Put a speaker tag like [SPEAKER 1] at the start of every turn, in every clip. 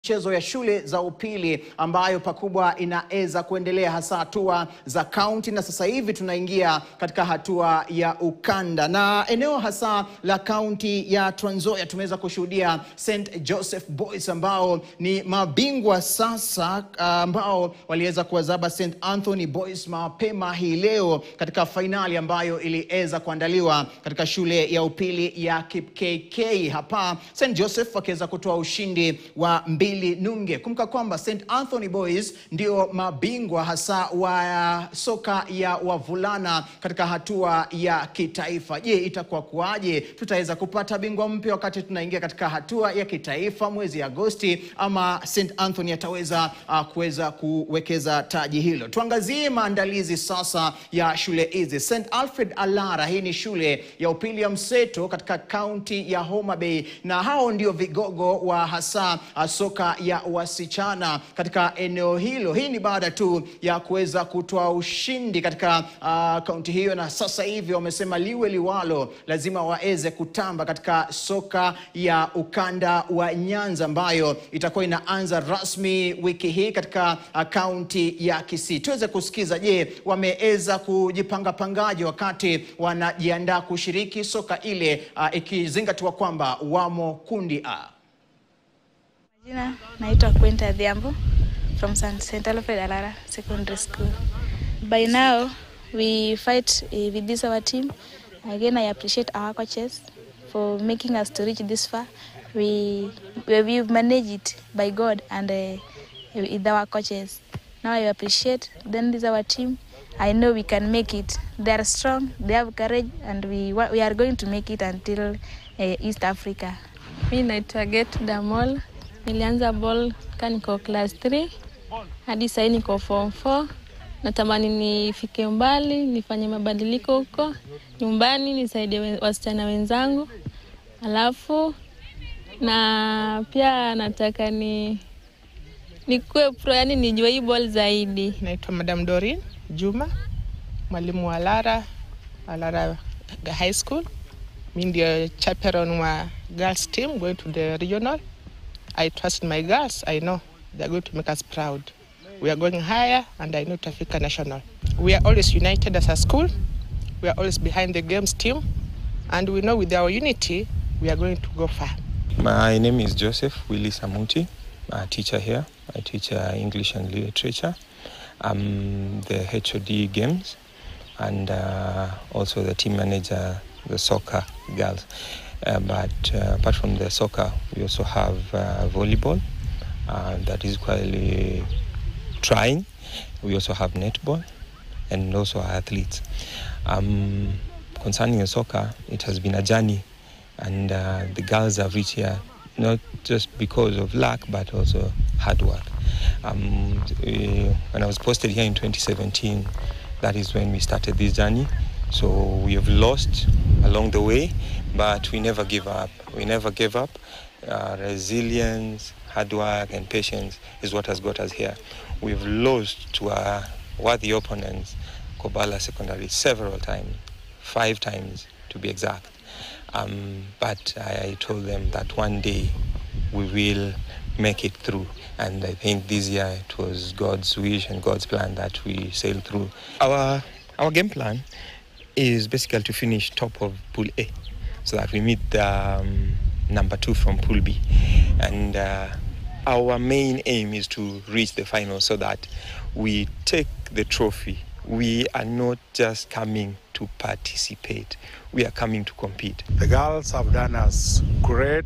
[SPEAKER 1] michezo ya shule za upili ambayo pakubwa inaweza kuendelea hasa hatua za kaunti, na sasa hivi tunaingia katika hatua ya ukanda, na eneo hasa la kaunti ya Trans Nzoia tumeweza kushuhudia St Joseph Boys ambao ni mabingwa sasa, ambao waliweza kuwazaba St Anthony Boys mapema hii leo katika fainali ambayo iliweza kuandaliwa katika shule ya upili ya Kipkk hapa, St Joseph wakiweza kutoa ushindi wa mbili nunge. Kumbuka kwamba St Anthony Boys ndio mabingwa hasa wa soka ya wavulana katika hatua ya kitaifa. Je, itakuwa kuwaje? Tutaweza kupata bingwa mpya wakati tunaingia katika hatua ya kitaifa mwezi Agosti, ama St Anthony ataweza uh, kuweza kuwekeza taji hilo? Tuangazie maandalizi sasa ya shule hizi. St Alfred Alara, hii ni shule ya upili ya mseto katika kaunti ya Homa Bay, na hao ndio vigogo wa hasa uh, soka ya wasichana katika eneo hilo. Hii ni baada tu ya kuweza kutoa ushindi katika uh, kaunti hiyo, na sasa hivi wamesema liwe liwalo, lazima waweze kutamba katika soka ya ukanda wa Nyanza ambayo itakuwa inaanza rasmi wiki hii katika uh, kaunti ya Kisii. Tuweze kusikiza, je, wameweza kujipanga pangaje wakati wanajiandaa kushiriki soka ile uh, ikizingatiwa kwamba wamo kundi A.
[SPEAKER 2] Jina naitwa Quenta Adhiambo from St. Alfred Alara Secondary School. By now we fight uh, with this our team. Again, I appreciate our coaches for making us to reach this far. We we we've managed it by God and uh, with our coaches. Now I appreciate then this our team. I know we can make it. They are strong, they have courage, and we wa- we are going to make it until uh, East Africa.
[SPEAKER 3] Mi naitwa Get Damol. Nilianza ball ka niko class 3 hadi sahii niko form 4. Natamani nifike mbali, nifanye mabadiliko huko nyumbani, nisaidie we- wasichana wenzangu, alafu na pia nataka ni nikuwe pro, yani nijue hii ball zaidi.
[SPEAKER 4] Naitwa Madam Dorin Juma, mwalimu wa Lara, wa Lara High School. Mi ndio chaperon wa girls team going to the regional. I trust my girls. I know they're going to make us proud. We are going higher and I know Tafika National. We are always united as a school. We are always behind the games team. And we know with our unity, we are going to go far.
[SPEAKER 5] My name is Joseph Willis Amuti, a teacher here. I teach uh, English and literature. I'm the HOD games and uh, also the team manager, the soccer girls. Uh, but uh, apart from the soccer, we also have uh, volleyball uh, that is quite trying. We also have netball and also athletes. Um, concerning the soccer, it has been a journey and uh, the girls have reached here not just because of luck but also hard work. Um, eh, when I was posted here in 2017, that is when we started this journey. So we have lost along the way, but we never give up. We never gave up. Uh, resilience, hard work, and patience is what has got us here. We've lost to our worthy opponents, Kobala Secondary, several times, five times to be exact. Um, but I, I told them that one day we will make it through. And I think this year it was God's wish and God's plan that we sail through. Our, our game plan is basically to finish top of Pool A so that we meet the um, number two from Pool B. And uh, our main aim is to reach the final so that we take the trophy. We are not just coming to participate, we are coming to compete.
[SPEAKER 6] The girls have done us great,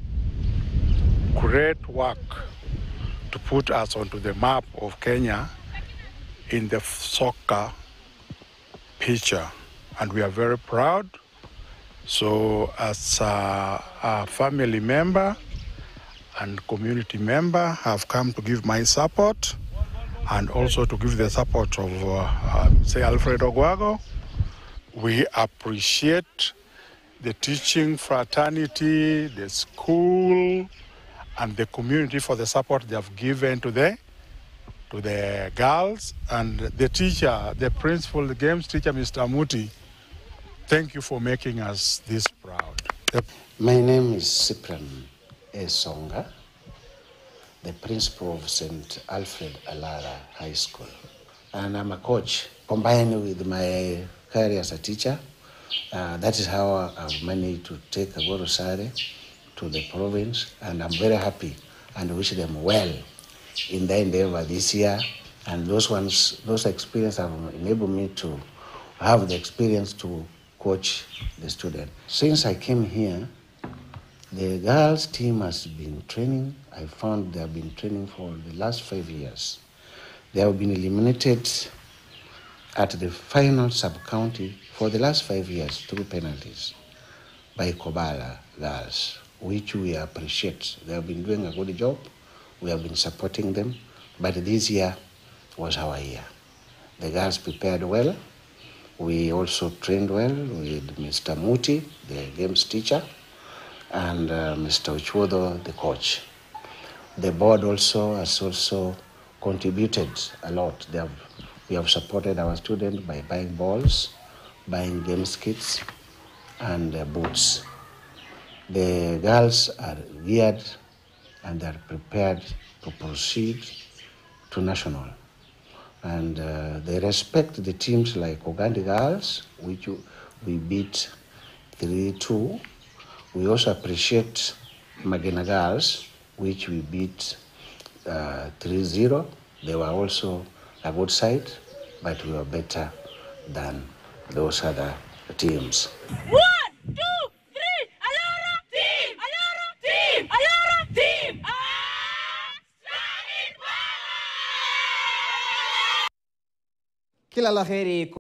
[SPEAKER 6] great work to put us onto the map of Kenya in the soccer picture, and we are very proud. So, as a, a family member and community member, have come to give my support and also to give the support of, uh, uh, say, Alfred Ogwago. We appreciate the teaching fraternity, the school, and the community for the support they have given to the to the girls and the teacher, the principal, the games teacher, Mr. Muti. Thank you for making us this proud. The
[SPEAKER 7] My name is Cyprian Esonga. the principal of St. Alfred Alara High School. And I'm a coach, combined with my career as a teacher. Uh, that is how I've managed to take Agorosare to the province, and I'm very happy and wish them well in their endeavor this year. And those ones, those experiences have enabled me to have the experience to coach the student. Since I came here, the girls team has been training. I found they have been training for the last five years. They have been eliminated at the final sub-county for the last five years through penalties by Kobala girls, which we appreciate. They have been doing a good job. We have been supporting them. But this year was our year. The girls prepared well. We also trained well with Mr. Muti, the games teacher, and uh, Mr. Uchuodo, the coach. The board also has also contributed a lot. They have, we have supported our students by buying balls, buying games kits, and uh, boots. The girls are geared and are prepared to proceed to national. And uh, they respect the teams like Ogandi Girls, which we beat 3 2. We also appreciate Magena Girls, which we beat uh, 3 0. They were also a good side, but we were better than those other teams.
[SPEAKER 8] One, two, three, Alara team! Alara team! Alara team! Ah, Standing
[SPEAKER 1] Kila la heri